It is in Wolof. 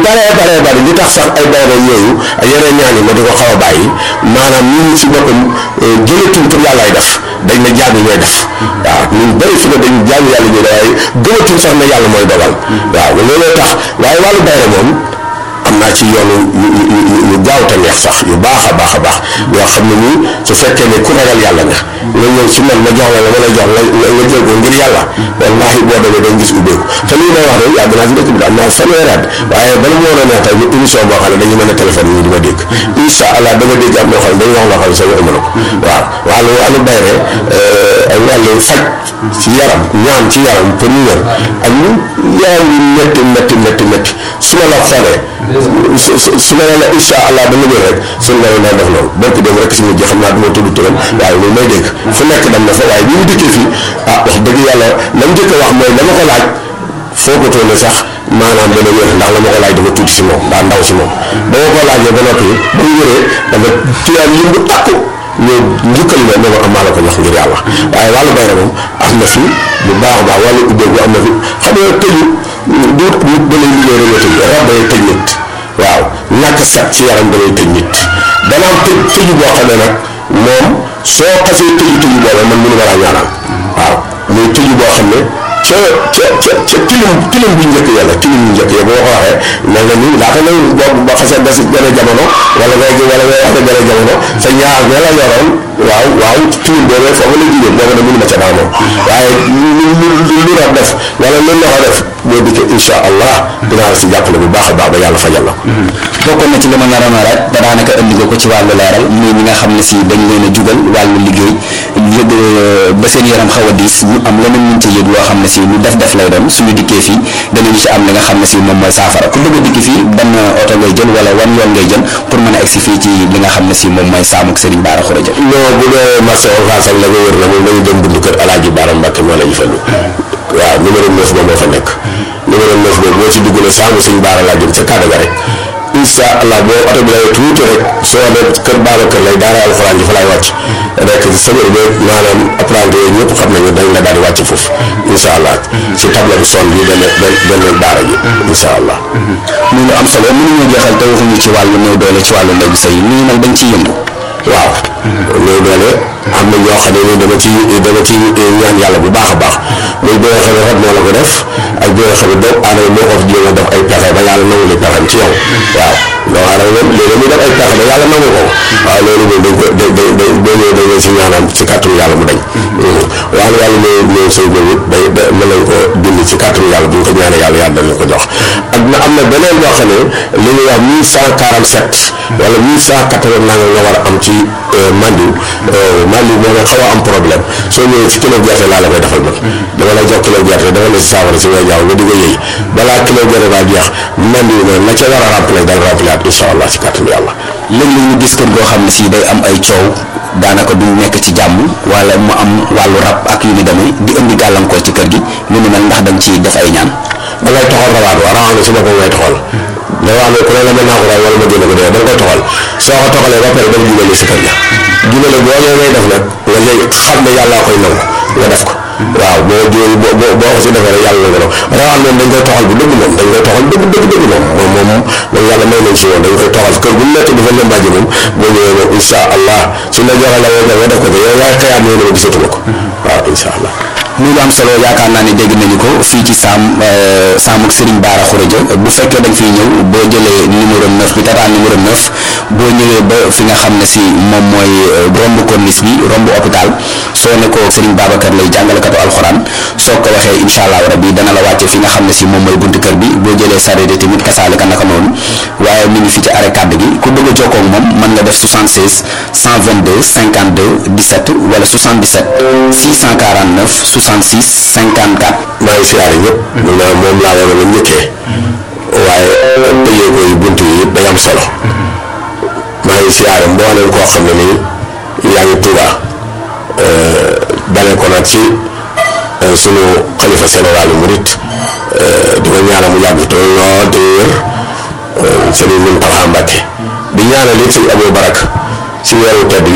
bare bare bare li tax sax ay bayre yooyu ak yeneen ñaan yi ma di ko xaw a bàyyi maanaam ñun si boppam jëlatuñ pour yàllaay def dañ ne jaam yi ñooy def waaw ñun bëri fi ne dañ jaam yàlla ñuy def waaye gëmatuñ sax ne yàlla mooy dogal waaw looloo tax waaye wàllu bayre moom am naa ci yoonu yu gaaw te neex sax yu baax a baax a baax yoo xam ne nii su fekkee ne ku ragal yàlla nga nga ñëw ci man ma jox la la ma lay jox la nga jël ko ngir yàlla wallaahi boo demee dañ gis ubbeeku te lii may wax rek yàgg naa si dëkk bi am naa fanweeri at waaye bala mu war a neex tey ñu émission boo xam ne dañu mën a téléphone yi di ma dégg incha allah da nga dégg am loo xam ne dañu wax loo xam ne sa waxuma la ko waaw wàllu wàllu bayre ay wàllu faj ci yaram ñaan ci yaram pour ñu wér ak ñu yaram yu métti métti métti métti su ma la xoolee su su ma nee la incha allah dama ñëw rek suñu borom day def loolu bokk dem rek si mujj xam naa du ma tudd turam waaye loolu may dégg fu nekk dem na fa waaye bi ñu dikkee fii ah wax dëgg yàlla la mu njëkk a wax mooy dama ko laaj foogatoo ne sax maanaam dana wér ndax la ma ko laaj dafa tuuti si moom daa ndaw si moom ba ma ko laajee ba noppi ba mu wéree dafa tuyaan lim bu takku ñëw njukkal ma ne ma am maa la ko jox ngir yàlla waaye wàllu bayre moom am na fi bu baax a baax wàllu ubbeeku am na fi xam nga tëju du nit da lay liggéey rek tëj rab day tëj nit waaw ñàkk set ci yaram da lay tëj nit dana am tëj tëju boo xam ne nag moom soo xasee tëju tëju boobu man mënu ma laa ñaanal waaw muy tëju boo xam ne ca ca ca ca tilim tilim bu njëkk yàlla tilim bu njëkk ya boo ko waxee mel na ni laata ngay boo boo xasee des benn jamono wala ngay wala ngay wax benn jamono sa ñaar ña la yoroon waaw waaw tilim boobee foofu la jigéen boobu nag mënu ma ca daan moom waaye lu lu lu rab def wala lu loxo def boo dikkee incha allah dinaa la si jàppale bu baax a baax ba yàlla fajal la bokkoon na ci li ma naroon a laaj te daanaka indi nga ko ci wàllu leeral muy ñi nga xam ne si dañ leen a jugal wàllu liggéey yëg ba seen yaram xaw a diis ñu am leneen ñu ci yëg loo xam ne si lu def def lay doon suñu dikkee fii danañu ci am li nga xam ne si moom mooy saafara ku bëgg a dikki fii ban oto ngay jël wala wan yoon ngay jël pour mën a egsi fii ci li nga xam ne si moom mooy saamuk Serigne Bara Khourédia non bu dee marché Ocass ak la nga wër na moom dañu dem buntu kër Alaaji Bara Mbàkke moo la ñu fa waaw numéro 9 ba moo fa nekk numéro 9 boobu boo ci dugg ne saamu Serigne Bara laa jëm ca kàddu ga rek incha allah boo oto bi lay tuuti rek soo ne kër baaba kër lay daara alxuraan ji fa laay wàcc rek sëbër bi maanaam apprenti yooyu ñëpp xam nañu dañ la daal di wàcc foofu incha allah ci table bi son bi benn benn daara ji incha allah muy lu am solo mënuñu jeexal te waxuñu ci wàllu néew doole ci wàllu ndegu sëy nii nag dañ ciy yëngu waaw néew doole am na ñoo xam ne ni dama ci dama ci ñaan yàlla bu baax a baax muy bi nga xam ne rab moo la ko def ak bi nga xam ne doomu aadama moo ko jéem a def ay pexe ba yàlla nangu li pexem ci yow waaw doomu aadama moom léegi muy def ay pexe ba yàlla nangu ko waaw loolu moom dañ ko da da da boo ñëwee dañ si ñaanam ci kàttanu yàlla mu dañ waaw yàlla ñëw ñëw sëy boobu day da mën nañ ko dindi ci kàttanu yàlla bu ñu ko ñaanee yàlla yàlla dañ ko jox ak na am na beneen boo xam ne li ñuy wax mille cent quarante sept wala mille cent quatre vingt nanga nga war a am ci mandiw mandiw moo nga xaw a am problème soo ñëwee ci kilo gerte laa la koy defal man dama lay jox kilo gerte dafa la si saafara si ngay jaaw nga di ko yëy balaa kilo gerte baa jeex mandiw na la ca war a remplir dal remplir at incha allah ci kàttanu yàlla léeg-léeg ñu gis kër goo xam ne si day am ay coow daanaka du nekk ci jàmm wala mu am wàllu rab ak yu ni demee di indi gàllankoor ci kër gi lu ni mel ndax dañ ci def ay ñaan da ngay toxal rawaat wa rawaat si boppam ngay toxal da wax ne ku ne la mën naa ko raay wala ma génne ko dee da nga koy toxal soo ko toxalee ba pare dama jubale si kër ga jubale boo ñëwee ngay def nag nga léegi xam ne yàllaa koy nangu nga def ko waaw boo jëlee boo boo boo ko si defee rek yàlla na ko rawal moom dañ koy toxal bu dëgg moom dañ koy toxal dëgg dëgg dëgg moom moom moom moom yàlla may nañ si woon dañ koy toxal kër bu nekk dafa lëmbaaji moom boo ñëwee moom incha allah suñ la joxee la nga nga def ko ko yow yaay xëyaat ñëw ne ma gisatuma ko waaw incha allah muy lu am solo yaakaar naa ne dégg nañu ko fii ci saam saamuk Serigne Bara Khourédia bu fekkee dañ fiy ñëw boo jëlee numéro 9 bi tataan numéro 9 boo ñëwee ba fi nga xam ne si moom mooy romb corniche bi romb hôpital soo ne ko Serigne Babacar lay jàngalekatu alxuraan soo ko waxee incha allah rabbi dana la wàcce fi nga xam ne si moom mooy buntu kër bi boo jëlee sareet tamit kasaale ka naka noonu waaye mi ngi fi ci arrêt kàdd gi ku bëgg a jokkoo ak moom mën nga def 76 122 52 17 wala 77 649 66 54. maa ngi siyaare ñëpp. maanaam moom laa war a njëkkee. waaye tëjee ko yi bunt yi yëpp day am solo. maa ngi siyaare mbooleem koo xam ne nii yaa ngi Tuuba dalee ko nag ci sunu xalifa général murit di ko ñaanal mu yàgg te lool te wér Sëriñ Muntaxa Mbàkke di ñaanal it Sëriñ Abou Barak ci weeru tedd